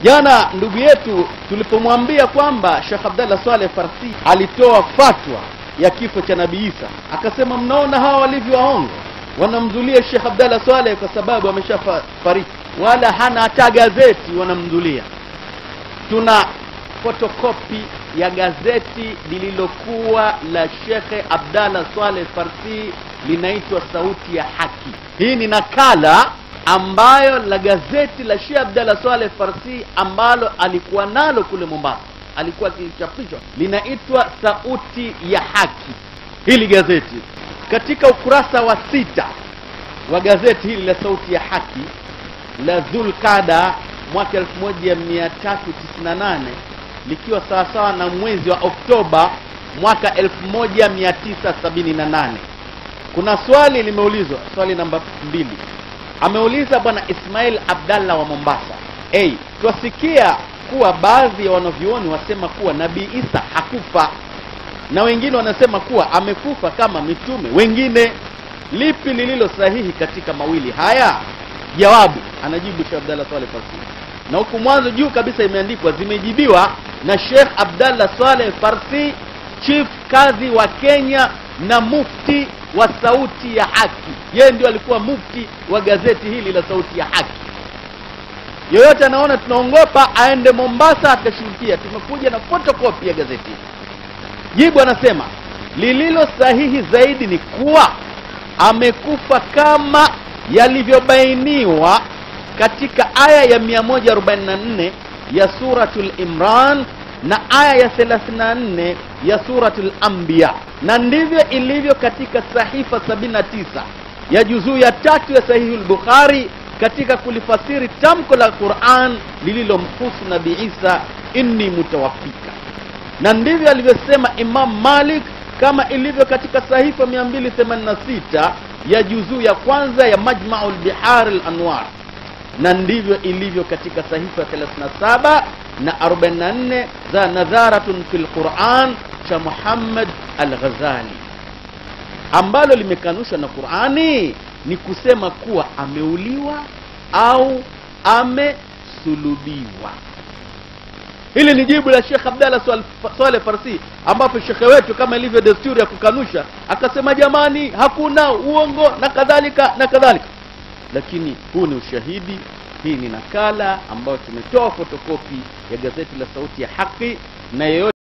Jana ndugu yetu tulipomwambia kwamba Sheikh Abdallah Saleh Farsi alitoa fatwa ya kifo cha Nabii Isa, akasema mnaona hawa walivyo waongo, wanamdhulia Sheikh Abdallah Saleh kwa sababu ameshafariki, wala hana hata gazeti, wanamdhulia. Tuna fotokopi ya gazeti lililokuwa la Shekhe Abdallah Saleh Farsi, linaitwa Sauti ya Haki. Hii ni nakala ambayo la gazeti la Sheikh Abdallah Saleh Farsi ambalo alikuwa nalo kule Mombasa, alikuwa akichapishwa, linaitwa Sauti ya Haki. Hili gazeti katika ukurasa wa sita wa gazeti hili la Sauti ya Haki la Dhulqada mwaka 1398 likiwa sawasawa na mwezi wa Oktoba mwaka 1978 kuna swali limeulizwa, swali namba mbili ameuliza bwana Ismail Abdallah wa Mombasa. Hey, twasikia kuwa baadhi ya wanavyuoni wasema kuwa Nabii Isa hakufa na wengine wanasema kuwa amekufa kama mitume wengine. Lipi lililo sahihi katika mawili haya? Jawabu, anajibu Sheikh Abdallah Saleh Farsi, na huku mwanzo juu kabisa imeandikwa zimejibiwa na Sheikh Abdallah Saleh Farsi, chief kadhi wa Kenya na mufti wa Sauti ya Haki. Yeye ndio alikuwa mufti wa gazeti hili la Sauti ya Haki. Yoyote anaona tunaongopa aende Mombasa akashirikia. Tumekuja na fotokopi ya gazeti hili. Jibu anasema lililo sahihi zaidi ni kuwa amekufa kama yalivyobainiwa katika aya ya 144 ya Suratul Imran na aya ya 34 ya Suratul Anbiya, na ndivyo ilivyo katika sahifa 79 ya juzuu ya tatu ya Sahihul Bukhari katika kulifasiri tamko la Qur'an lililomhusu Nabii Isa, inni mutawaffika, na ndivyo alivyosema Imam Malik kama ilivyo katika sahifa 286 ya juzuu ya kwanza ya Majma'ul Bihar al-Anwar na ndivyo ilivyo katika sahifa 37 na 44 za Nadharatun fil Quran cha Muhammad al-Ghazali ambalo limekanushwa na Qurani ni kusema kuwa ameuliwa au amesulubiwa. Hili ni jibu la Sheikh Abdallah Saleh Farsi, ambapo shekhe wetu kama ilivyo desturi ya kukanusha akasema, jamani, hakuna uongo na kadhalika na kadhalika lakini huu ni ushahidi. Hii ni nakala ambayo tumetoa fotokopi ya gazeti la Sauti ya Haki na yeyote